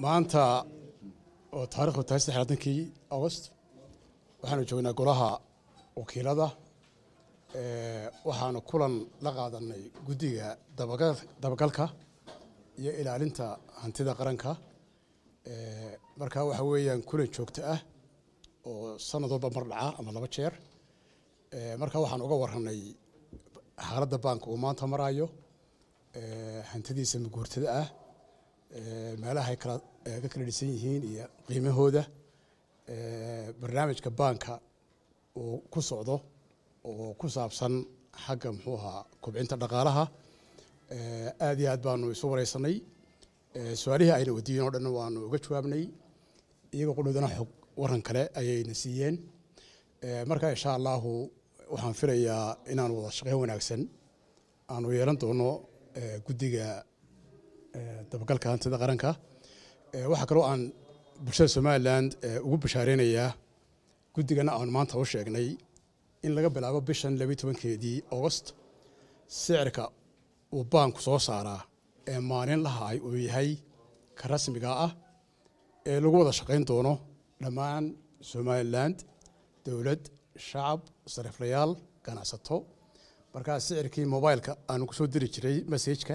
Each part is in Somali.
maanta oo taarikhdu tahay saddex labaatankii agost waxaanu joognaa golaha wakiilada waxaanu kulan la qaadanay guddiga dabagalka iyo ilaalinta hantida qaranka marka waxa weeyaan kulan joogto ah oo sanad walba mar dhaca ama laba jeer marka waxaan uga warranay xaaladda baanka uu maanta maraayo hantidiisa maguurtada ah meelaha ay kala ka kala dhisan yihiin iyo qiimahooda barnaamijka baanka uu ku socdo oo ku saabsan xagga muxuu ahaa kobcinta dhaqaalaha aad iyo aad baanu isu wareysanay su-aalihii ayna wadiiyeen oo dhan waanu uga jawaabnay iyagoo qudhoodana xog waran kale ayayna siiyeen marka insha allahu waxaan filayaa inaanu wada shaqeyn wanaagsan aanu yeelan doono guddiga dabagalka hantida qaranka waxaa kaloo aan bulshada somalilan ugu bashaareynaya guddigana aanu maanta u sheegnay in laga bilaabo bishan labiyi tobankeedii agost sicirka uu baanku soo saaraa ee maalin lahaay uu yahay ka rasmiga ah ee lagu wada shaqayn doono dhammaan somalilan dowlad shacab sariiflayaal ganacsato markaa sicirkii mobileka aanu kusoo diri jiray messajka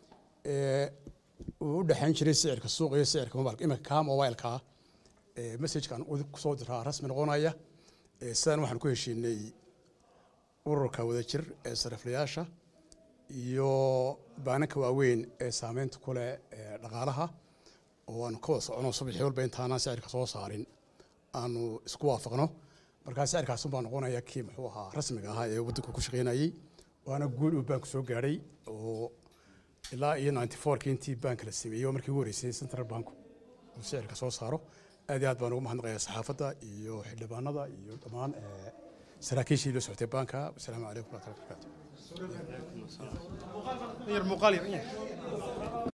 uu u dhexayn jiray sicirka suuq iyo sicirka mobilka iminka kaa mobilkaa messajkaan kusoo diraa rasmi noqonaya sidaan waxaan ku heshiinay ururka wadajir ee sariiflayaasha iyo baananka waaweyn ee saameynta ku leh dhaqaalaha oo aanu ka wada socono subaxii walba intaanaan sicirka soo saarin aanu isku waafaqno markaa sicirkaasun baa noqonaya kii muxuu ahaa rasmiga ahaa ee waddanku ku shaqeynayey waana guul uu baanku soo gaadhay oo ilaa iyo ninety fourkii intii baanka la sameeyey oo markii ugu horreysay central banku uu sicirka soo saaro aad iyo aad baan ugu mahadnaqayaa saxaafadda iyo xildhibaanada iyo dhammaan saraakiishii la socotay baanka wasalaamu calaykum waraxmatullahi wabarakatu